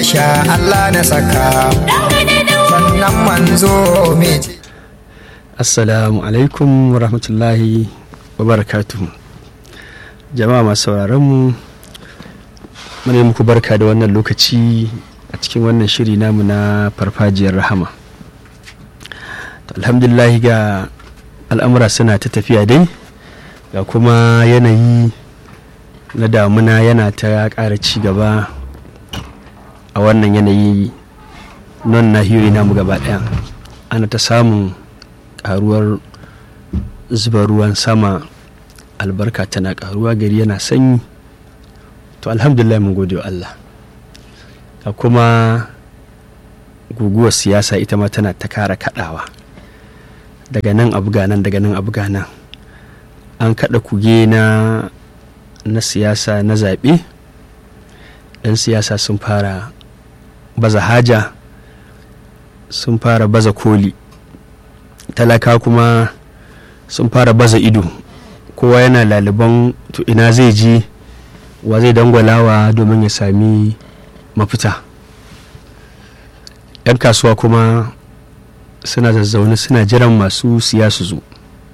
sha Allah na saka sannan manzo mai assalamu alaikum rahmatullahi wa barakatuhu jama'a masu sauraronmu mune muku barka da wannan lokaci a cikin wannan shiri namu na farfajiyar rahama alhamdulahi ga al'amura suna ta tafiya dai ga kuma yanayi na damuna yana ta ƙara ci gaba a wannan yanayi non nahiyoyi namu gaba ɗaya ana ta samun ƙaruwar zuba ruwan sama albarka tana ƙaruwa gari yana sanyi to alhamdulillah mun gode wa Allah ga kuma guguwar siyasa ita ma tana ta kara kaɗawa daga nan abu nan daga nan abu nan an kaɗa kuge na na siyasa na zaɓe 'yan siyasa sun fara baza haja sun fara baza koli talaka kuma sun fara baza ido kowa yana laliban to ina zai ji wa zai dangwalawa domin ya sami mafita 'yan kasuwa kuma suna zazzaune suna jiran masu siya su zo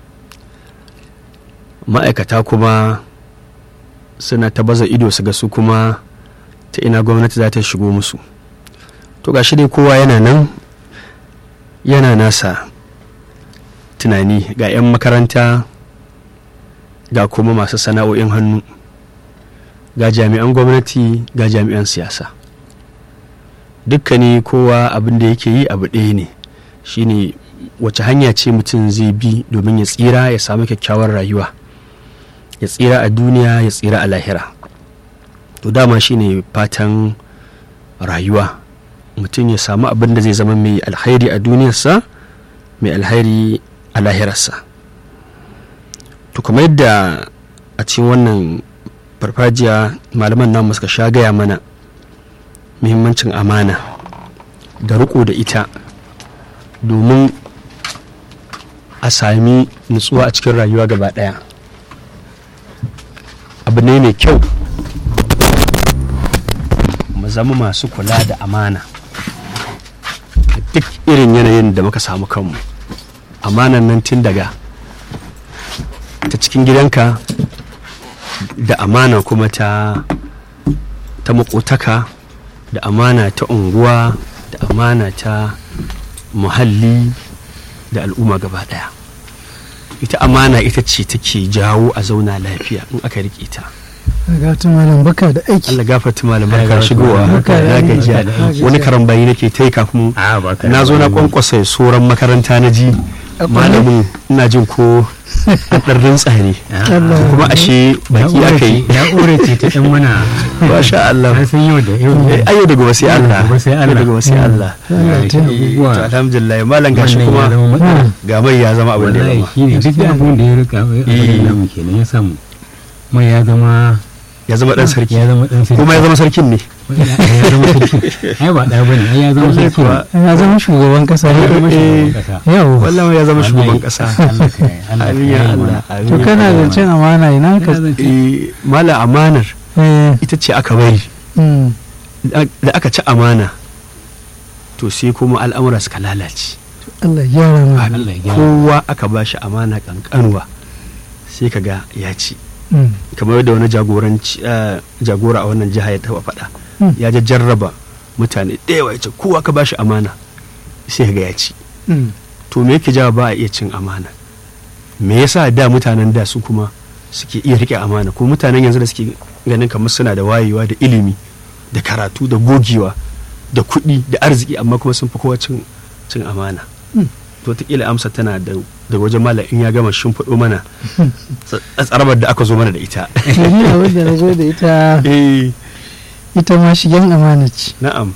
ma'aikata kuma suna ta baza ido su ga su kuma ta ina gwamnati za ta shigo musu to ga dai kowa yana nan yana nasa tunani ga 'yan makaranta ga kuma masu sana'o'in hannu ga jami'an gwamnati ga jami'an siyasa dukkani kowa abin da yake yi abu ɗaya ne shine wace hanya ce mutum zai bi domin ya tsira ya samu kyakkyawar rayuwa ya tsira a duniya ya tsira a lahira to dama shine fatan rayuwa mutum ya samu abin da zai zama mai alhairi a duniyarsa mai alhairi a lahirarsa to kuma yadda a cikin wannan farfajiya malaman namu suka sha gaya mana muhimmancin amana da riko da ita domin a sami nutsuwa a cikin rayuwa gaba daya abu ne mai kyau mu zama masu kula da amana duk irin yanayin da muka samu kanmu amanan nan tun daga ta cikin gidanka da amana kuma ta ta makotaka da amana ta unguwa da amana ta muhalli da al'umma gaba daya ita amana ita ce take jawo a zauna lafiya in aka rike ta gafata malam baka da aiki Allah gafarta malam barka shigowa Barka da na aiki. gajiya Gajiya. wani karambayi nake ta yi kafin a ba ka na zo na kwankwasa soran makaranta na ji malamin ina jin ko an ɗan rintsa ne Allah kuma ashe baki aka yi na'ura ce ta ɗan mana masha Allah an san yau da yau Eh, ayo daga wasu Allah Gobe sai Allah. Yau daga wasu Allah Allah ta Eh, abubuwa. to alhamdulillah malam gashi Wannan ya kuma zama matsala. ga mai ya zama abin da ya wallahi zama shi ne duk abin da ya rika abin da namu kenan ya samu mai ya zama ya zama dan sarki ya zama dan sarki kuma ya zama sarkin ne ya zama sarki ai ba da bane ai ya zama Wallahi sarki kuwa. ya zama shugaban kasa ya zama Eh, shugaban kasa yau wallahi ya zama shugaban Wallahi. kasa Allah ka yi, Allah amin ka ya yi Allah mana. amin to ya kana Allah. zancen amana ina ka Ina zance. Eh, mala amanar eh ita ce aka bari mm, da aka ci amana to sai kuma al'amura suka lalace Allah ya gyara ma Allah ya gyara kowa aka ba shi amana kankanuwa sai ka ga ya ci Mm, kamar yadda wani jagoranci eh, jagora a wannan jiha ya taba faɗa Mm. ya jarraba mutane ɗaya ya ce kowa ka ba shi amana sai ka ga ya ci mm, to me yake jawa ba a iya cin amana me yasa da mutanen da su kuma suke iya rike amana ko mutanen yanzu da suke ganin kamar suna da wayewa da ilimi da karatu da gogewa da kuɗi da arziki amma kuma sun fi kowa cin cin amana Mm. to wataƙila amsa tana da da wajen malam in ya gama shimfiɗo mana tsarabar da aka zo mana da ita to ni abin da na zo da ita eh ita ma shigen amana ce na'am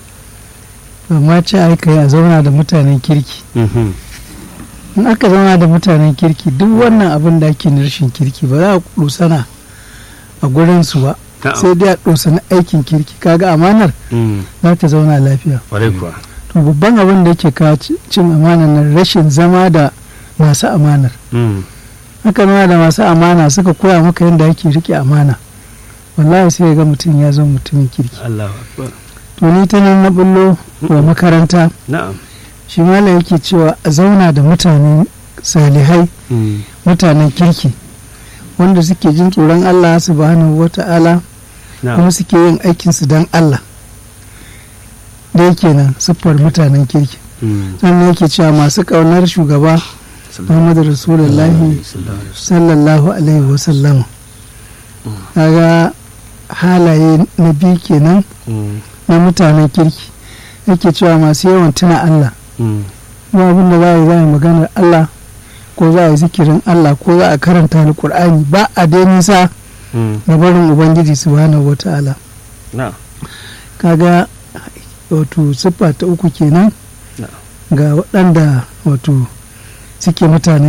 amma ce aka yi a zauna da mutanen kirki Mhm. in aka zauna da mutanen kirki duk wannan abin da ake na rashin kirki ba za a dosana a gurin su ba Na'am. sai dai a dosana aikin kirki kaga amanar Mm. za ta zauna lafiya Kwarai kuwa to babban abin da yake kawo ci- cin amanar nan rashin zama da masu amanar Mm. haka zama da masu amana suka koya maka yadda ake rike amana wallahi sai ya ga mutum ya zama mutumin kirki Allahu akbar to ni ta nan na bullo wa makaranta na'am shi malam yake cewa a zauna da mutane salihai Mm. mutanen kirki wanda suke jin tsoron Allah subhanahu wata'ala na'am kuma suke yin aikinsu don Allah da yake nan siffar mutanen kirki Mm. sannan yake cewa masu ƙaunar shugaba Muhammadu Rasulullahi sallallahu alaihi wasallam kaga halaye na biyu kenan Mm. na mutanen kirki yake cewa masu yawan tuna Allah Mm. ba abin da za a yi za a yi maganar Allah ko za a yi zikirin Allah ko za a karanta alkur'ani ba a dai nisa Mm. da barin ubangiji subhanahu wa ta'ala na'am kaga wato siffa ta uku kenan Na'am. ga waɗanda wato suke mutanen